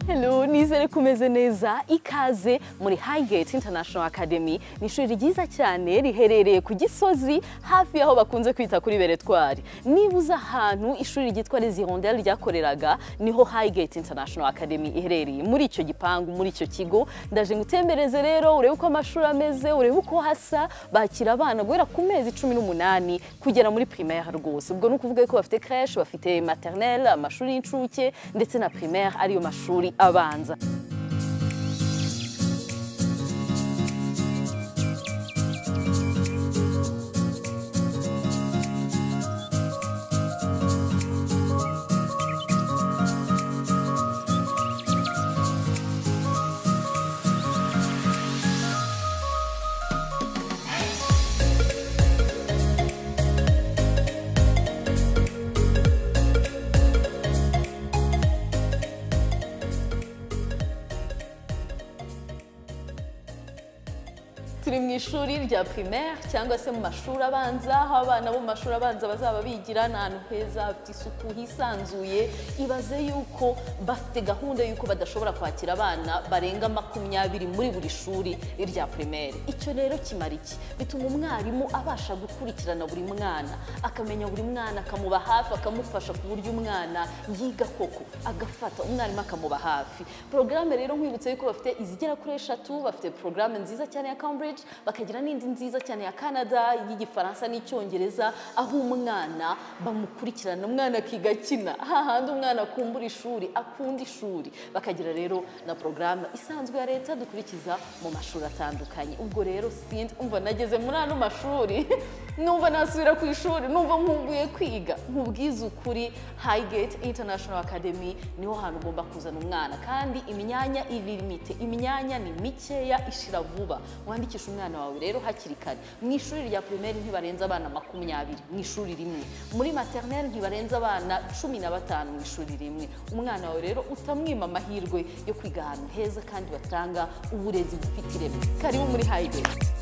Hello, nizere kumeze neza ikaze muri Highgate International Academy ni ishuri ryiza cyane riherereye ku Gisozi hafi y'aho bakunze kwita kuri Beretwari niba uzi ahantu ishuri ryitwa Les Hirondelles ryakoreraga niho Highgate International Academy iherereye muri icyo gipangu muri icyo kigo ndaje ngutembereze rero urebe uko amashuri ameze urebe uko hasa bakira abana guhera ku mezi cumi n'umunani kugera muri primaire rwose ubwo ni ukuvuga ko bafite crèche bafite maternelle amashuri y'incuke ndetse na primaire ariyo mashuri amashuri abanza turi mu ishuri rya primaire cyangwa se mu mashuri abanza aho abana bo mu mashuri abanza bazaba bigira ni ahantu heza hafite isuku hisanzuye ibaze yuko bafite gahunda y'uko badashobora kwakira abana barenga makumyabiri muri buri shuri rya primaire icyo rero kimara iki bituma umwarimu abasha gukurikirana buri mwana akamenya buri mwana akamuba hafi akamufasha ku buryo umwana yiga koko agafata umwarimu akamuba hafi porogaramu rero nkwibutse yuko bafite izigera kuri eshatu bafite porogaramu nziza cyane ya Cambridge bakagira n'indi nziza cyane ya canada y'igifaransa n'icyongereza aho umwana bamukurikirana umwana akiga akina hahandi umwana akumbura ishuri akunda ishuri bakagira rero na porogaramu isanzwe ya leta dukurikiza mu mashuri atandukanye ubwo rero sindi umva nageze muri ano mashuri numva nasubira ku ishuri numva nkumbuye kwiga nkubwize ukuri hayigeti International Academy niho hantu ugomba kuzana umwana kandi imyanya iririmite imyanya ni mikeya ishira vuba wandikisha kwigisha umwana wawe rero hakiri kare mu ishuri rya primaire ntibarenza abana makumyabiri mu ishuri rimwe muri maternelle ntibarenza abana cumi na batanu mu ishuri rimwe umwana wawe rero utamwima amahirwe yo kwiga ahantu heza kandi batanga uburezi bufite ireme karibu muri hayigeti